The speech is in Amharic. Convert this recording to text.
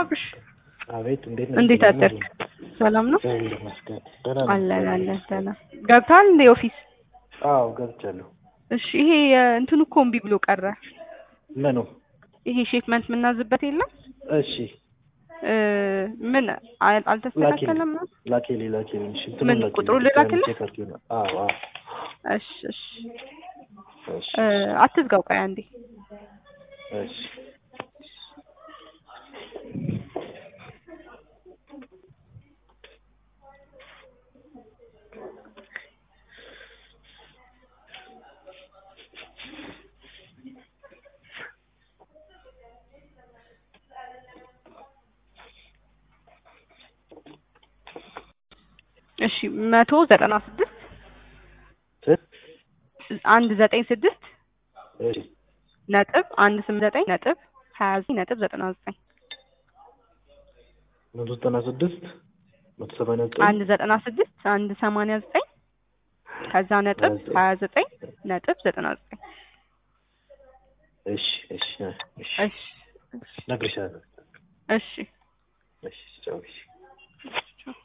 አብርሽ አቤት እንዴት እንዴት አደርክ? ሰላም ነው እግዚአብሔር ይመስገን ደህና ነኝ። አለን አለን ደህና ገብተሃል እንደ ኦፊስ? አዎ ገብቻለሁ። እሺ ይሄ እንትኑ እኮ እምቢ ብሎ ቀረ። ምኑ? ይሄ ሼፕመንት የምናዝበት የለም እሺ እ ምን አል- አልተስተካከለም ነው? ላኬሊ ላኬሊ እሺ እንትኑን ምን ላኬሊ፣ ቁጥሩን ልላክልህ? ቼክ አድርጌ ነው። አዎ አዎ እሺ እሺ እሺ እ አትዝጋው ቆይ አንዴ እሺ እሺ መቶ ዘጠና ስድስት ስንት? አንድ ዘጠኝ ስድስት እሺ ነጥብ አንድ ስምንት ዘጠኝ ነጥብ ሀያ ዘጠኝ ነጥብ ዘጠና ዘጠኝ መቶ ዘጠና ስድስት መቶ ሰማንያ ዘጠኝ አንድ ዘጠና ስድስት አንድ ሰማንያ ዘጠኝ ከዛ ነጥብ ሀያ ዘጠኝ ነጥብ ዘጠና ዘጠኝ እሺ እሺ እሺ እሺ እነግርሻለሁ። እሺ እሺ ቻው እሺ